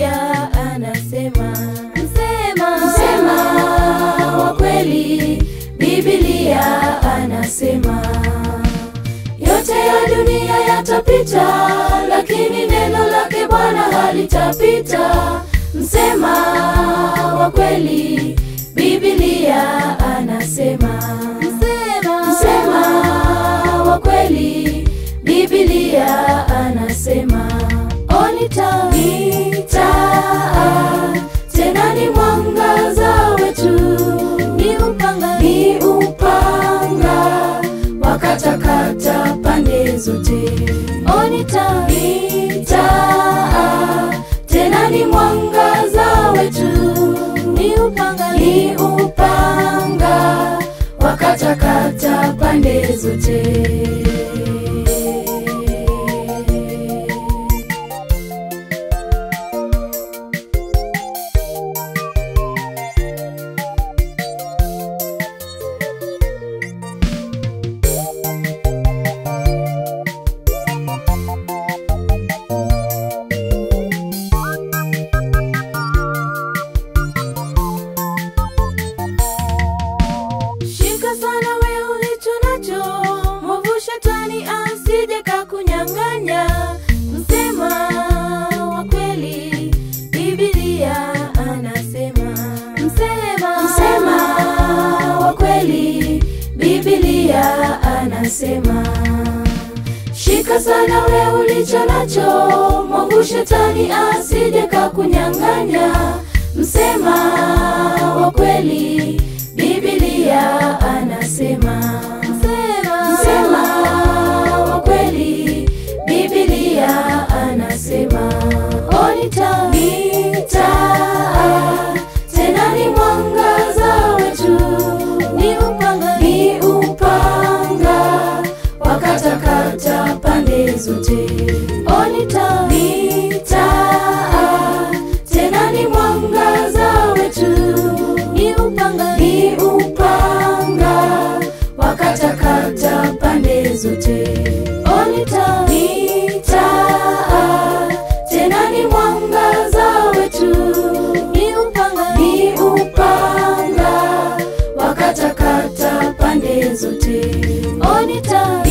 Biblia anasema, msema msema wa kweli, Biblia anasema yote ya dunia yatapita, lakini neno lake Bwana halitapita. Msema wa kweli, Biblia anasema, msema msema wa kweli, Biblia anasema, onita ita tena ni mwangaza wetu, ni upanga ni upanga wakatakata pande zote. Onita ita tena ni mwangaza wetu, ni upanga ni upanga wakatakata pande zote. Shika sana we ulicho nacho, mwovu shetani asije kakunyang'anya. Msema wa kweli, Biblia anasema. Msema msema wa kweli, Biblia anasema. Shika sana we ulicho nacho, mwovu shetani asije kakunyang'anya. Msema wa kweli, Biblia anasema. Msema msema wa kweli, Biblia anasema. Onita ita tena ni mwangaza wetu, ni upanga ni upanga wakatakata pande zote. Onita ita tena ni mwangaza wetu, ni upanga ni upanga wakatakata pande zote. Onita ita tena ni mwangaza wetu, ni upanga ni upanga wakatakata pande zote. Onita